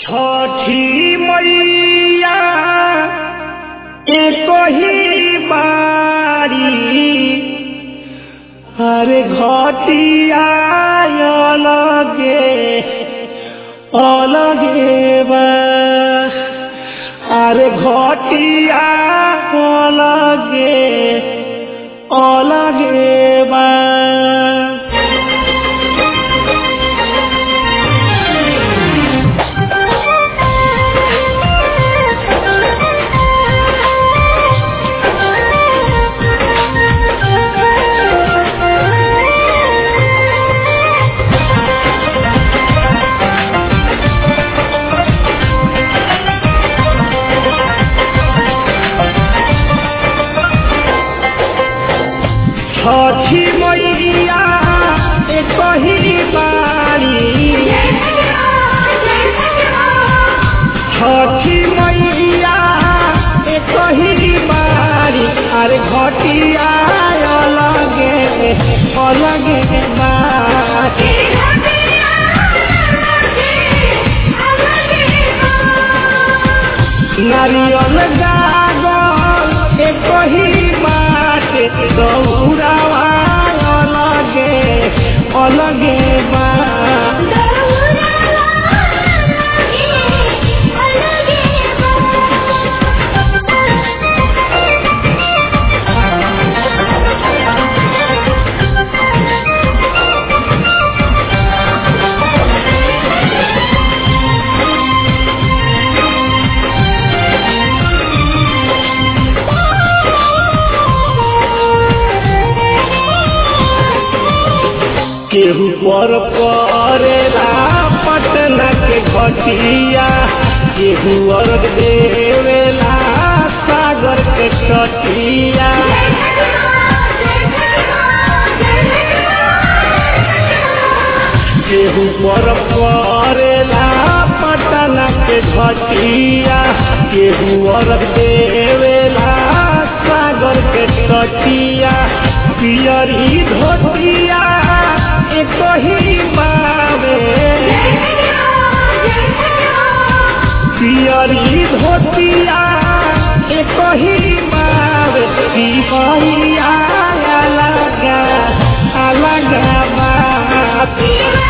छठी मैया एक ही बारी अरे घटिया अलगे अलगे बा अरे घटिया अलगे अलगे बा छठी मैया एक ही बारी छठी मैया एक ही बारी अरे घटिया अलगे अलगे बारी नारियल गागल एक ही बाटे दौड़ावा अलगे अलगे बा केहू पर परेला पटना के घटिया केहू अर्घ देवेला सागर के तटिया केहू पर परेला पटना के घटिया केहू अर्घ देवेला सागर के तटिया पियरी धोतिया एक ही बावे पियरी धोतिया एक ही बावे पियरिया अलगा अलगा बात